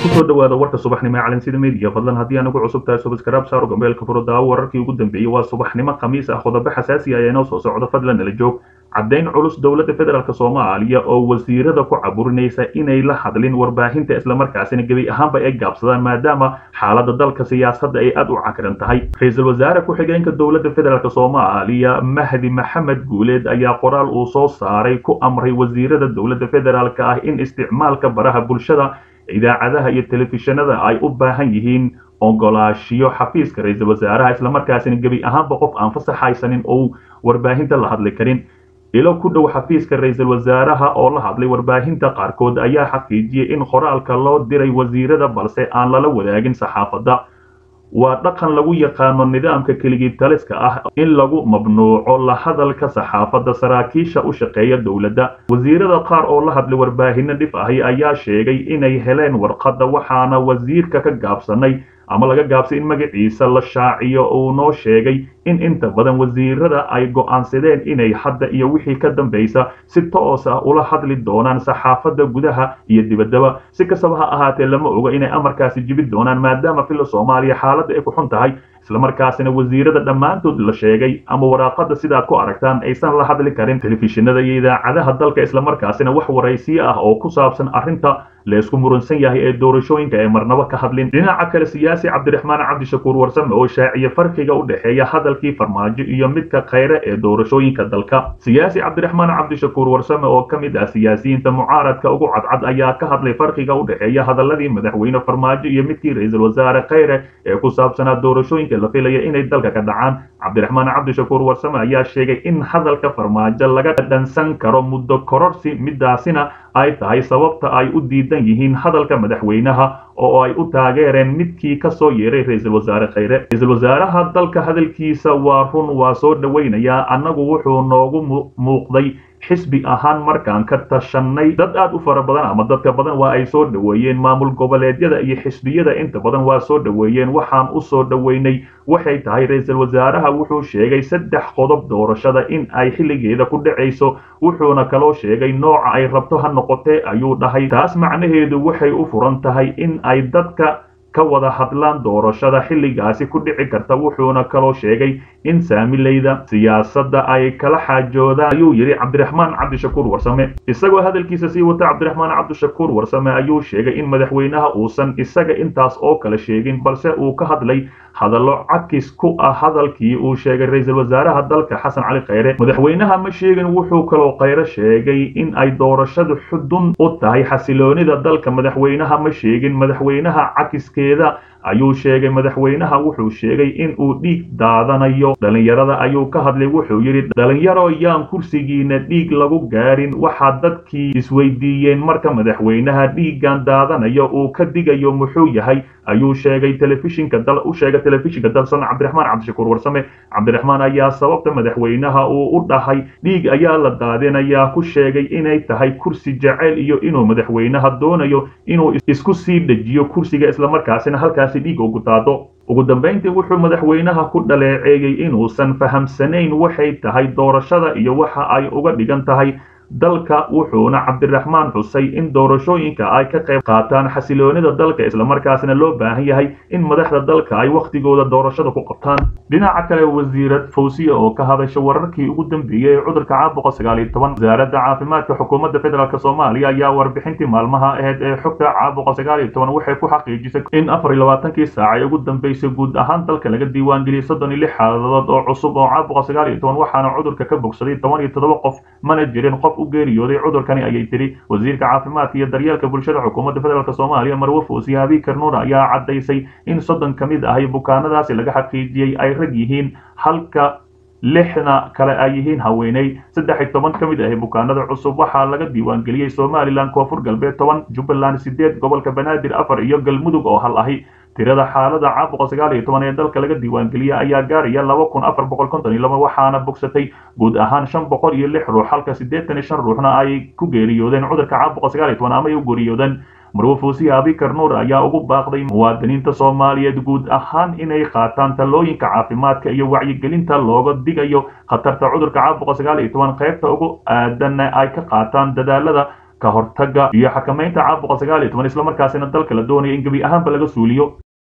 kusoo dhawaada warka subaxnimo ee calansida media fadlan haddii anagu cusub tahay subscribe saaro gambeelka furo daawo wararkii ugu dambeeyey waa subaxnimo khamiis ah qodobo xasaasi ah ee noo soo socdo fadlan nala joog caddayn culus dowladda federaalk soomaaliya oo wasiirada ku caburinaysa inay la hadlin warbaahinta islamarkaasina gebi ahaanba ay gaabsadaan maadaama xaaladda dalka siyaasadda ay aad u cakaran tahay ra-iisul wasaare ku-xigeenka dowladda federaalk soomaaliya mahdi maxamed guuleed ayaa qoraal uu soo saaray ku amray wasiirada dowladda federaalk ah in isticmaalka baraha bulshada idaacadaha iyo telefishinada ay u baahan yihiin ogolaashiyo xafiiska ra-iisul wasaaraha islamarkaasina gebi ahaanba qof aan fasaxaysanin ou warbaahinta la hadli karin ilo ku dhow xafiiska ra-iisul wasaaraha oo la hadlay warbaahinta qaarkood ayaa xaqiijiyey in qoraalka loo diray wasiirada balse aan lala wadaagin saxaafadda waa dhaqan lagu yaqaano nidaamka keligii taliska ah in lagu mamnuuco la hadalka saxaafadda saraakiisha u shaqeeya dowladda wasiirada qaar oo la hadlay warbaahino dhif ahi ayaa sheegay inay heleen warqadda waxaana wasiirka ka gaabsanay ama laga gaabsay in magaciisa la shaaciyo uu noo sheegay in inta badan wasiirada ay go'aansadeen inay hadda iyo wixii ka dambaysa si toos ah ula hadli doonaan saxaafadda gudaha iyo dibaddaba si kastaba ha ahaatee lama oga inay amarkaasi jibi doonaan maadaama filla soomaaliya xaaladda ay ku xun tahay islamarkaasina wasiirada dhammaantood la sheegay ama waraaqada sidaad ku aragtaan aysan la hadli karin telefishinada iyo idaacadaha dalka islamarkaasina wax waraysiyo ah oo ku saabsan arrinta laysku muransan yahay ee doorashooyinka ee marnabo ka hadlin dhinaca kale siyaasi cabdiraxmaan cabdishakuur warsame oo shaaciye farqiga u dhexeeya hadalkii farmaajo iyo midka khayre ee doorashooyinka dalka siyaasi cabdiraxmaan cabdishakuur warsame oo ka mid ah siyaasiyiinta mucaaradka ugu cadcad ayaa ka hadlay farqiga u dhexeeya hadaladii madaxweyne farmaajo iyo midkii ra-iisul wasaare khayre ee ku saabsanaa doorashooyinka la filaya inay dalka ka dhacaan cabdiraxmaan cabdishakuur warsame ayaa sheegay in hadalka farmaajo laga dhansan karo muddo kororsi midaasina ay tahay sababta ay u diidan yihiin hadalka madaxweynaha oo ay u taageereen midkii ka soo yeeray ra-iisul wasaare khayre ra-iisul wasaaraha dalka hadalkiisa waa run waa soo dhowaynayaa annagu wuxuu noogu muuqday xisbi ahaan markaan ka tashanay dad aad u fara badan ama dadka badan waa ay soo dhoweeyeen maamul goboleedyada iyo xisbiyada inta badan waa soo dhoweeyeen waxaan u soo dhoweynay waxay tahay ra-iisul wasaaraha wuxuu sheegay saddex qodob doorashada in ay xilligeeda ku dhacayso wuxuuna kaloo sheegay nooca ay rabto ha noqotee ayuu dhahay taas macnaheedu waxay u furan tahay in ay dadka ka wada hadlaan doorashada xilligaasi ku dhici karta wuxuuna kaloo sheegay in saamilayda siyaasadda ay kala xaajoodaan ayuu yidhi cabdiraxmaan cabdishakuur warsame isagoo hadalkiisa sii wata cabdiraxmaan cabdishakuur warsame ayuu sheegay in madaxweynaha uusan isaga intaas oo kale sheegin balse uu ka hadlay hadallo cakis ku ah hadalkii uu sheegay ra-iisul wasaaraha dalka xasan cali khayre madaxweynaha ma sheegin wuxuu kaloo khayre sheegay in ay doorashadu xudun u tahay xasiloonida dalka madaxweynaha ma sheegin madaxweynaha cakiskeeda ayuu sheegay madaxweynaha wuxuu sheegay in uu dhiig daadanayo dhalinyarada ayuu ka hadlay wuxuu yidhi dhalinyaro yaan kursigiina dhiig lagu gaarin waxaa dadkii isweydiiyeen marka madaxweynaha dhiiggan daadanayo uu ka digayo muxuu yahay ayuu sheegay telefishinka dal u sheegay telefishinka dalsan cabdiraxmaan cabdishakuur warsame cabdiraxmaan ayaa sababta madaxweynaha uu u dhahay dhiig ayaa la daadinayaa ku sheegay inay tahay kursi jaceyl iyo inuu madaxweynaha doonayo inuu isku sii dejiyo kursiga islamarkaasina halkaasi dhiig ugu daado ugu dambayntii wuxuu madaxweynaha ku dhaleeceeyey inuusan fahamsanayn waxay tahay doorashada iyo waxa ay uga dhigan tahay dalka wuxuuna cabdiraxmaan xusay in doorashooyinka ay ka qayb qaataan xasiloonida dalka islamarkaasina loo baahan yahay in madaxda dalka ay wakhtigooda doorashada ku qabtaan dhinaca kale wasiirad fawsiya oo ka hadasha wararkii ugu dambeeyey ee cudurka caabuqa sagaal iyo toban wasaaradda caafimaadka xukuumadda federaalk soomaaliya ayaa warbixintii maalmaha aheyd ee xogta caabuqa sagaal iyo toban waxay ku xaqiijisay in afar iyo labaatankii saac ee ugu dambeysay guud ahaan dalka laga diiwaangeliyey soddon iyo lix xaaladood oo cusub oo caabuqa sagaal iyo toban waxaana cudurka ka bogsaday toban iyo toddoba qof mana jirin qof u geeriyooday cudurkani ayay tiri wasiirka caafimaadka iyo daryeelka bulshada xukuumadda federaalk soomaaliya marwe fuusiye abiikar nuur ayaa caddaysay in soddon ka mid ahi bukaanadaasi laga xaqiijiyey ay rag yihiin halka lixna kale ay yihiin haweeney saddex iyo toban ka mid ahi bukaanada cusub waxaa laga diiwaangeliyey somalilan koonfur galbeed toban jubbaland sideed gobolka banaadir afar iyo galmudug oo hal ahi tirada xaalada caabuqa sagaal iyo toban ee dalka laga diiwaangeliyey ayaa gaaraya laba kun afar boqol konton iyo laba waxaana bogsatay guud ahaan shan boqol iyo lix ruux halka siddeetan iyo shan ruuxna ay ku geeriyoodeen cudurka caabuqa sagaal iyo toban ama ay u geeriyoodeen marwe fuusiya abikar nuur ayaa ugu baaqday muwaadiniinta soomaaliyeed guud ahaan inay qaataan talooyinka caafimaadka iyo wacyigelinta looga digayo khatarta cudurka caabuqa sagaal iyo toban qaybta ugu aadanna ay ka qaataan dadaalada ka hortaga iyo xakamaynta caabuqa sagaal iyo toban islamarkaasina dalka la doonaya in gebi ahaanba laga suuliyo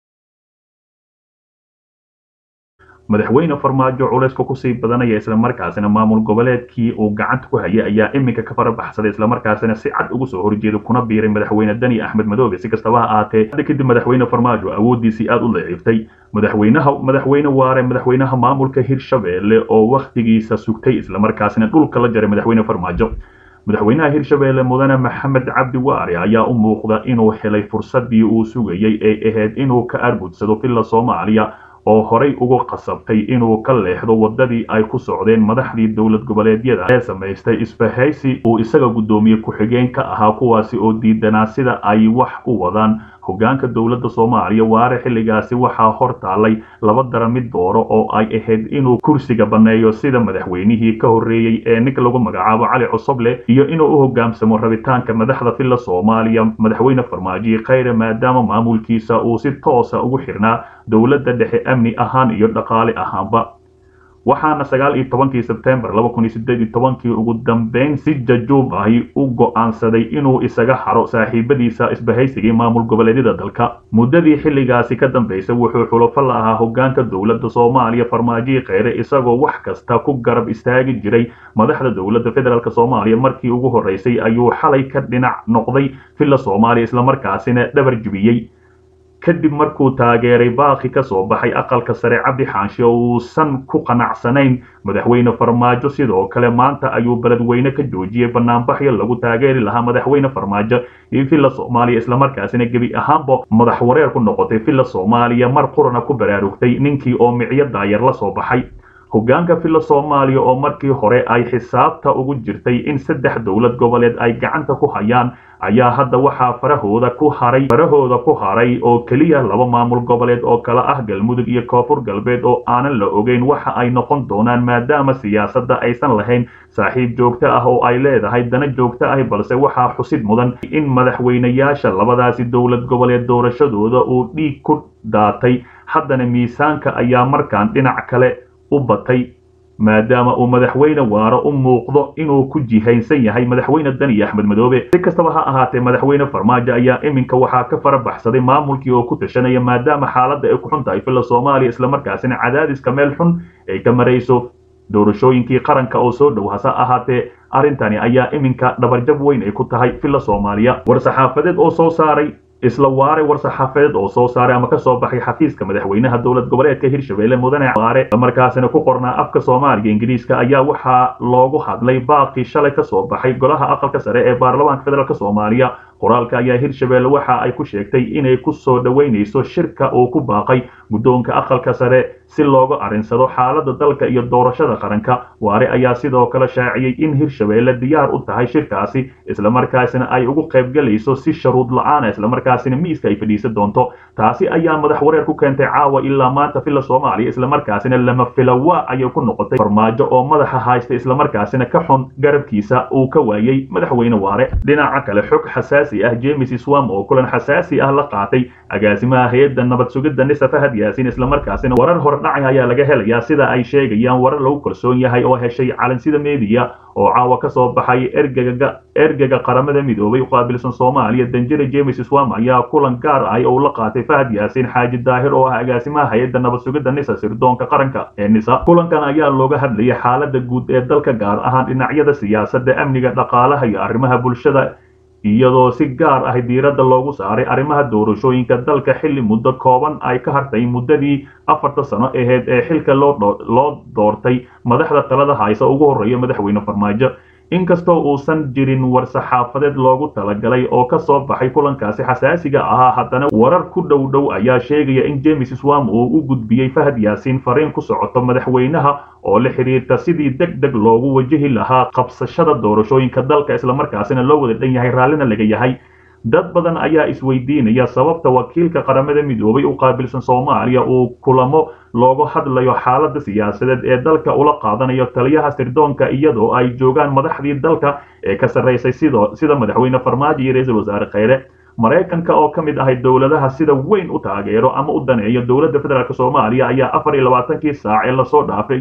madaxweyne farmaajo culayska kusii badanaya islamarkaasina maamul goboleedkii uu gacanta ku hayay ayaa iminka ka farabaxsaday islamarkaasina si cad ugu soo horjeeda kuna biiray madaxweyne dani axmed madoobe si kastaba ha ahaatee hadda kadib madaxweyne farmaajo awoodiisii aad u daciiftay madaxweynaha madaxweyne waare madaxweynaha maamulka hirshabeelle oo wakhtigiisa sugtay islamarkaasina dhulka la jaray madaxweyne farmaajo madaxweynaha hirshabeelle mudane maxamed cabdi waare ayaa u muuqda inuu helay fursadii uu sugayey ee ahayd inuu ka argudsado villa soomaaliya oo horay ugu qasabtay inuu ka leexdo waddadii ay ku socdeen madaxdii dowlad goboleedyada ee samaystay isbahaysi uu isaga guddoomiye ku-xigeen ka ahaa kuwaasi oo diidanaa sida ay wax u wadaan hoggaanka dowladda soomaaliya waare xilligaasi waxaa hor taallay laba dara mid dooro oo ay ahayd inuu kursiga banneeyo sida madaxweynihii ka horreeyey ee ninka lagu magacaabo cali cosoble iyo inuu u hogaansamo rabitaanka madaxda villa soomaaliya madaxweyne farmaajo khayre maadaama maamulkiisa uu si toosa ugu xirnaa dowladda dhexe amni ahaan iyo dhaqaale ahaanba waxaana sagaal iyo tobankii sebtembar laba kun iyo sideed iyo tobankii ugu dambeyn si jajuub ahi u go'aansaday inuu isaga haro saaxiibadiisa isbahaysigii maamul goboleedyada dalka muddadii xilligaasi ka dambaysay wuxuu xulafo la ahaa hoggaanka dowladda soomaaliya farmaajihii kheyre isagoo wax kasta ku garab istaagi jiray madaxda dowladda federaalk soomaaliya markii ugu horreysay ayuu xalay ka dhinac noqday villa soomaaliya islamarkaasina dhabar jibiyey kadib markuu taageeray baaqi ka soo baxay aqalka sare cabdi xaanshe oo uusan ku qanacsanayn madaxweyne farmaajo sidoo kale maanta ayuu beledweyne ka joojiyey banaanbaxyo lagu taageeri lahaa madaxweyne farmaajo iyo villa soomaaliya islamarkaasina gebi ahaanba madax wareer ku noqotay villa soomaaliya mar qurana ku baraarugtay ninkii oo micyo daayar la soo baxay hoggaanka villa soomaaliya oo markii hore ay xisaabta ugu jirtay in saddex dowlad goboleed ay gacanta ku hayaan ayaa hadda waxaa farahooda ku haray farahooda ku haray oo keliya laba maamul goboleed oo kala ah galmudug iyo koonfur galbeed oo aanan la ogeyn waxa ay noqon doonaan maadaama siyaasadda aysan lahayn saaxiib joogto ah oo ay leedahay dana joogto ah balse waxaa xusid mudan in madaxweynayaasha labadaasi dowlad goboleed doorashadooda uu dhiig ku daatay haddana miisaanka ayaa markaan dhinac kale u batay maadaama uu madaxweyne waaro u muuqdo inuu ku jihaysan yahay madaxweyne dani axmed madoobe si kastaba ha ahaatee madaxweyne farmaajo ayaa iminka waxaa ka fara baxsaday maamulkii oo ku tashanaya maadaama xaaladda ay ku xun tahay villa soomaaliya islamarkaasina cadaadiska meel xun ay ka marayso doorashooyinkii qaranka oo soo dhow hase ahaatee arrintani ayaa iminka dhabarjab weyn ay ku tahay villa soomaaliya war-saxaafadeed oo soo saaray isla waare war-saxaafadeed oo soo saaray ama ka soo baxay xafiiska madaxweynaha dowlad goboleedka hirshabelle mudane waare markaasina ku qornaa afka soomaaliga ingiriiska ayaa waxaa loogu hadlay baaqii shalay ka soo baxay golaha aqalka sare ee baarlamaanka federaalk soomaaliya qoraalka ayaa hirshabelle waxa ay ku sheegtay inay ku soo dhoweynayso shirka uu ku baaqay guddoonka aqalka sare si looga arrinsado xaaladda dalka iyo doorashada qaranka waare ayaa sidoo kale shaaciyey in hirshabelle diyaar u tahay shirkaasi islamarkaasina ay ugu qaybgalayso si sharuud la-aana islamarkaasina miiska ay fadhiisan doonto taasi ayaa madax wareer ku keentay caawa ilaa maanta villa soomaaliya islamarkaasina lama filawa ayay ku noqotay farmaajo oo madaxa haysta islamarkaasina ka xun garabkiisa uu ka waayey madaxweyne waare dhinaca kale xog xasaasi ah james swam oo kulan xasaasi ah la qaatay agaasimaha hay-adda nabad sugidda nisa fahad yaasin islamarkaasina warar hordhacay ayaa laga helayaa sida ay sheegayaan warar lagu kalsoon yahay oo heshay calansida meediya oo caawa ka soo baxay ergega ergega qaramada midoobay u qaabilsan soomaaliya danjire james swam ayaa kulan gaar ah oo la qaatay fahad yaasin xaaji daahir oo ah agaasimaha hay-adda nabad sugidda nisa sirdoonka qaranka ee nisa kulankan ayaa looga hadlayay xaaladda guud ee dalka gaar ahaan dhinacyada siyaasadda amniga dhaqaalaha iyo arrimaha bulshada iyadoo si gaar ah diiradda loogu saaray arrimaha doorashooyinka dalka xilli muddo kooban ay ka hartay muddadii afarta sano aheyd ee xilka loo doortay madaxda talada haysa ugu horreeya madaxweyne farmaajo inkastoo uusan jirin war-saxaafadeed loogu talagalay oo ka soo baxay kulankaasi xasaasiga ahaa haddana warar ku dhow dhow ayaa sheegaya in james swam uu u gudbiyey fahad yaasiin fariin ku socoto madaxweynaha oo la xidhiirta sidii deg deg loogu wajahi lahaa qabsashada doorashooyinka dalka islamarkaasina loo wada dhan yahay raallina laga yahay dad badan ayaa isweydiinaya sababta wakiilka qaramada midoobay u qaabilsan soomaaliya uu kulamo loogu hadlayo xaaladda siyaasadeed ee dalka ula qaadanayo taliyaha sirdoonka iyadoo ay joogaan madaxdii dalka ee ka sarraysay sida madaxweyne farmaajo iyo ra-iisul wasaare kheyre maraykanka oo ka mid ahay dowladaha sida weyn u taageero ama u daneeyo dowladda federaalk soomaaliya ayaa afar iyo labaatankii saac ee lasoo dhaafay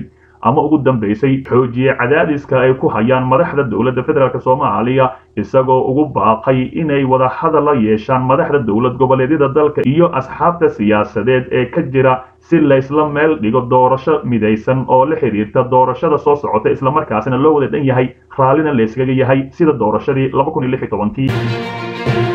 ama ugu dambeysay xoojiye cadaadiska ay ku hayaan madaxda dowladda federaalk soomaaliya isagoo ugu baaqay inay wada hadal la yeeshaan madaxda dowlad goboleedyada dalka iyo asxaabta siyaasadeed ee ka jira si laysla meel dhigo doorasho midaysan oo la xiriirta doorashada soo socota islamarkaasina loo wada dhan yahay raallina layskaga yahay sida doorashadii kii